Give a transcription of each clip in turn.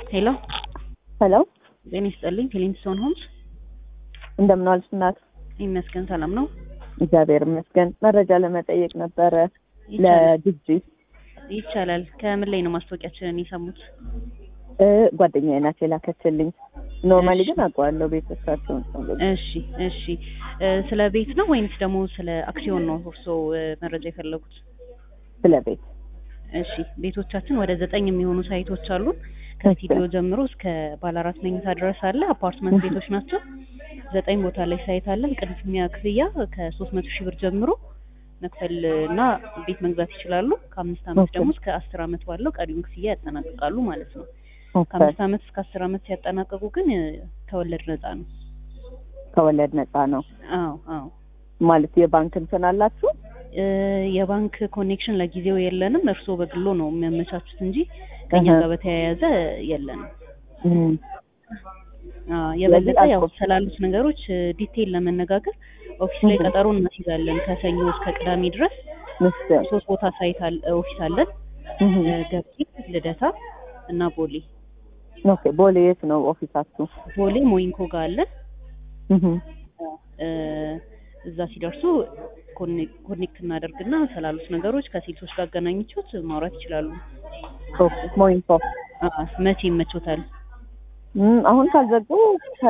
ሄሎ ሄሎ ጤና ይስጥልኝ። ፊሊንግስቶን ሆምስ እንደምን ዋልሽ እናት? ይመስገን ሰላም ነው። እግዚአብሔር ይመስገን። መረጃ ለመጠየቅ ነበረ ይቻላል ለግዢ ይቻላል። ከምን ላይ ነው ማስታወቂያችንን የሰሙት? እ ጓደኛዬ ናት የላከችልኝ። ኖርማሊ እሺ። ግን አውቀዋለሁ ቤተሰባቸውን እሺ እሺ። እ ስለ ቤት ነው ወይንስ ደግሞ ስለ አክሲዮን ነው እርስዎ እ መረጃ የፈለጉት? ስለ ቤት እሺ ቤቶቻችን ወደ ዘጠኝ የሚሆኑ ሳይቶች አሉን። ከስቱዲዮ ጀምሮ እስከ ባለ አራት መኝታ ድረስ አለ። አፓርትመንት ቤቶች ናቸው። ዘጠኝ ቦታ ላይ ሳይት አለን። ቅድሚያ ክፍያ ከሶስት መቶ ሺህ ብር ጀምሮ መክፈል እና ቤት መግዛት ይችላሉ። ከአምስት ዓመት ኦኬ። ደግሞ እስከ አስር ዓመት ባለው ቀሪውን ክፍያ ያጠናቅቃሉ ማለት ነው። ኦኬ። ከአምስት ዓመት እስከ አስር ዓመት ሲያጠናቀቁ ግን እ ከወለድ ነፃ ነው። ከወለድ ነፃ ነው አዎ አዎ። ማለት የባንክ እንትን አላችሁ? እ የባንክ ኮኔክሽን ለጊዜው የለንም። እርስዎ በግሎ ነው የሚያመቻቹት እንጂ ከኛ እህ። ጋር በተያያዘ የለንም። እም። አዎ የበለጠ ስለዚህ ያው አልኮ- ስላሉት ነገሮች እ ዲቴይል ለመነጋገር ኦፊስ ላይ እህ። ቀጠሮ እናስይዛለን። ከሰኞ እስከ ቅዳሜ ድረስ ምስል ሶስት ቦታ ሳይት አለ ኦፊስ አለን። እህ። እ ገርጂ፣ ልደታ እና ቦሌ። ኦኬ። ቦሌ የት ነው ኦፊሳችሁ? ቦሌ ሞይንኮ ጋር አለን። እህ። እ እዛ ሲደርሱ ኮኔ- ኮኔክት እናደርግና ስላሉት ነገሮች ከሴልሶች ጋር አገናኝቾት ማውራት ይችላሉ። ኦኬ። ሞይንፎ አ መቼ ይመቾታል? እም፣ አሁን ካልዘጉ ከ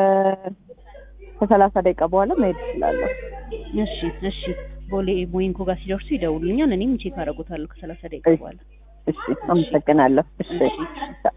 ከሰላሳ ደቂቃ በኋላ መሄድ እችላለሁ። እሺ እሺ። ቦሌ ሞይንኮ ጋር ሲደርሱ ይደውሉኛል። እኔም ቼክ አደርጎታለሁ ከሰላሳ ደቂቃ እሺ። በኋላ። እሺ፣ አመሰግናለሁ። እሺ እሺ